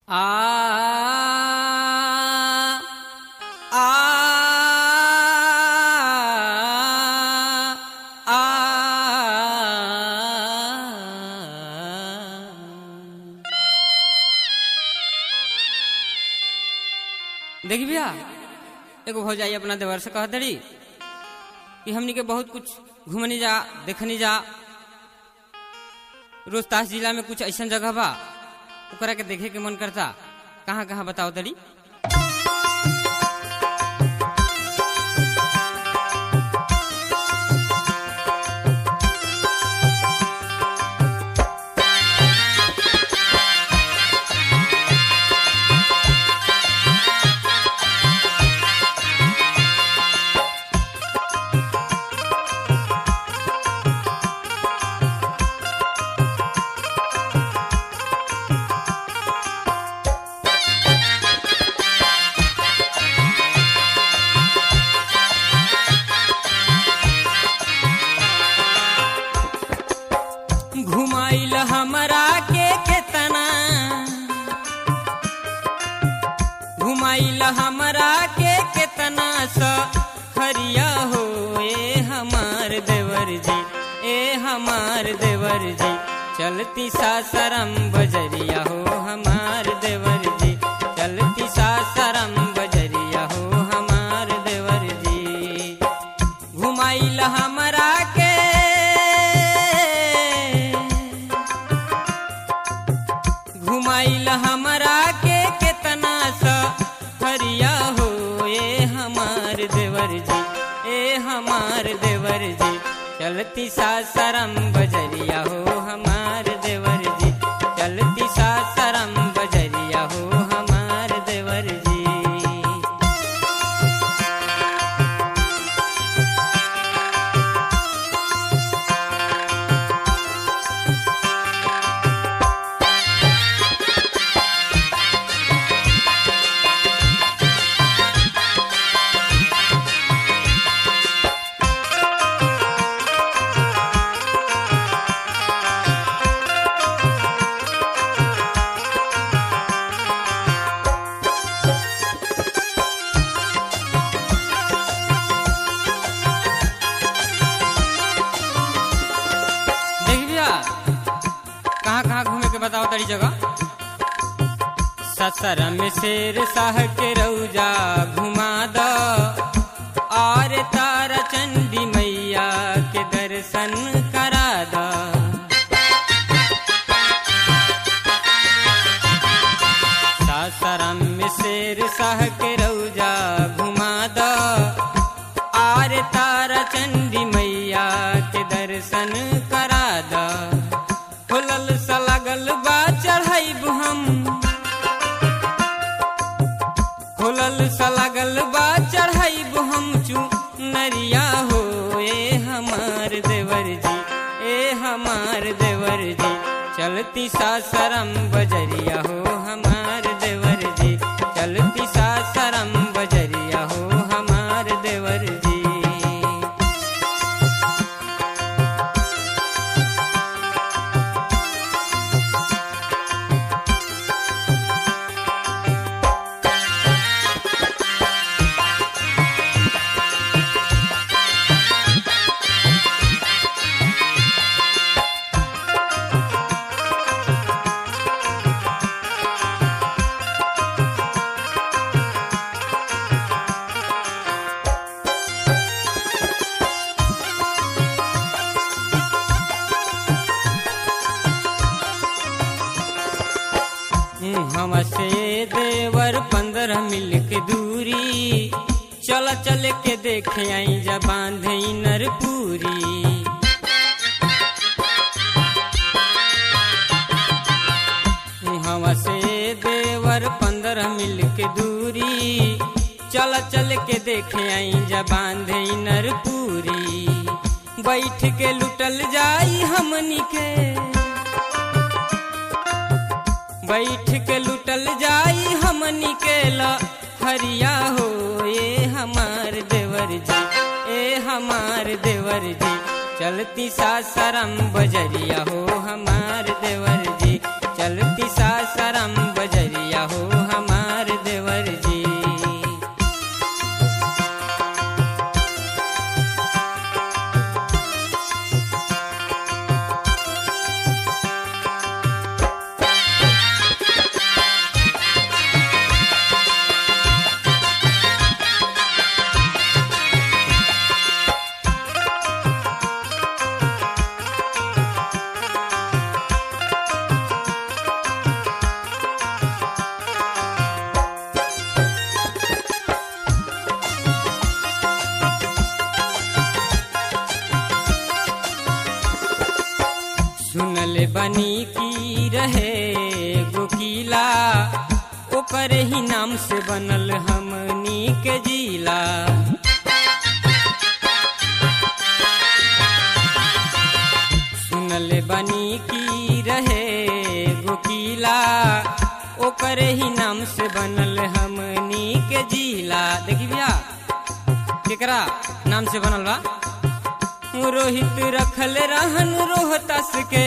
आ आ आ देखी भैया एगो भौजाई अपना देवर से कहत रही कि हमनी के बहुत कुछ घूमनी जा देखनी जा रोहतास जिला में कुछ ऐसा जगह बा ओकरा के देखे के मन करता कहाँ कहाँ बताओ तड़ी घुमाइल हमरा के केतना घुमाइल हमरा के केतना स खरिया हो ए हमार देवर जी ए हमार देवर जी चलती सासरम बजरिया हो हमार देवर जी चलती सासरम बजरिया हो हमार देवर जी घुमाइल हमरा के घुमाइल हमरा के केतना सा हरिया हो ए हमार देवर जी ए हमार देवर जी चलती सासरम बजरिया हो हमार देवर जी चलती सासरम बजरिया हो हमार देवर जी देख भैया कहाँ कहाँ घूमे के बताओ तड़ी जगह ससर में शेर शाह के रौजा घुमा दो और तारा चंडी मैया के दर्शन करा दो सासाराम में शेर शाह के रौजा घुमा दो आर तारा चंडी मैया के दर्शन करा द खुलल सा लगल बा चढ़ाइब हम खुलल सा लगल बा चढ़ाइब हम चू नरिया हो ए हमार देवर जी ए हमार देवर जी चलती सासरम बजरिया हो हमार देवर जी चलती सासरम बजरिया हो हमार देवर जी हमसे देवर पंद्रह मिल के दूरी चल चल के देखे आई जा बांधे नरपुरी हमसे देवर पंद्रह मिल के दूरी चल चल के देखे आई जा बांधे नरपुरी बैठ के लुटल जाई हमनी के बैठ के लुटल जाई हमनी के ला हरिया हो ए हमार देवर जी ए हमार देवर जी चलती सासरम बजरिया हो हमार देवर जी चलती सासरम बजरिया बनी की रहे गोकीला ओकर ही नाम से बनल हमनी के जिला सुनल बनी की रहे गोकीला ओकर ही नाम से बनल हमनी के जिला देखी भैया केकरा नाम से बनल बा रोहित रखल रहन रोहतास के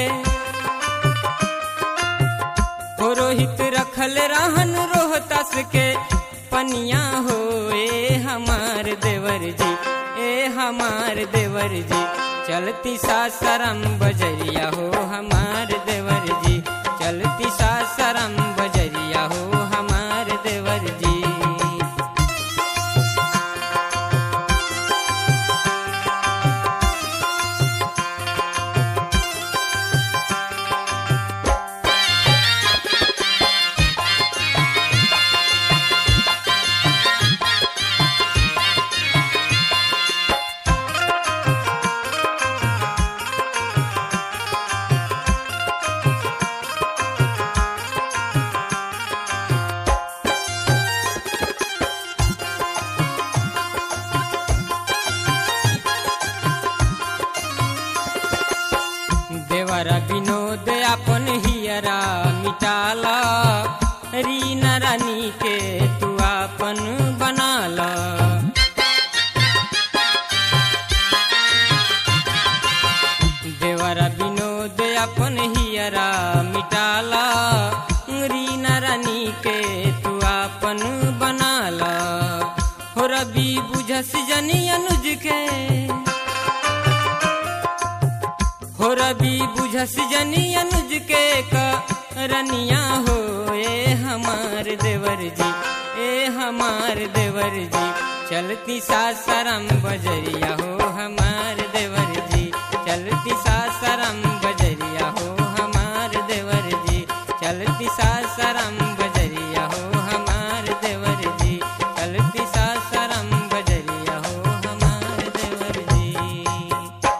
हो रोहित रखल रहन रोहतास के पनिया हो ए हमार देवर जी ए हमार देवर जी चलती सासरम बजरिया हो हमार देवर जी चलती सासरम बजरिया हो हमार देवर जी देवरा विनोद अपन हियरा मिटाला रीना रानी के तू अपन बनाला देवरा विनोद अपन हियरा मिटाला रीना रानी के तू अपन बनाला हो रबी बुझस जनी अनुज के हो रबी बुझस जनी अनुज के रनिया हो ए हमार देवर जी ए हमार देवर जी चलती सासरम बजरिया हो हमार देवर जी चलती सासरम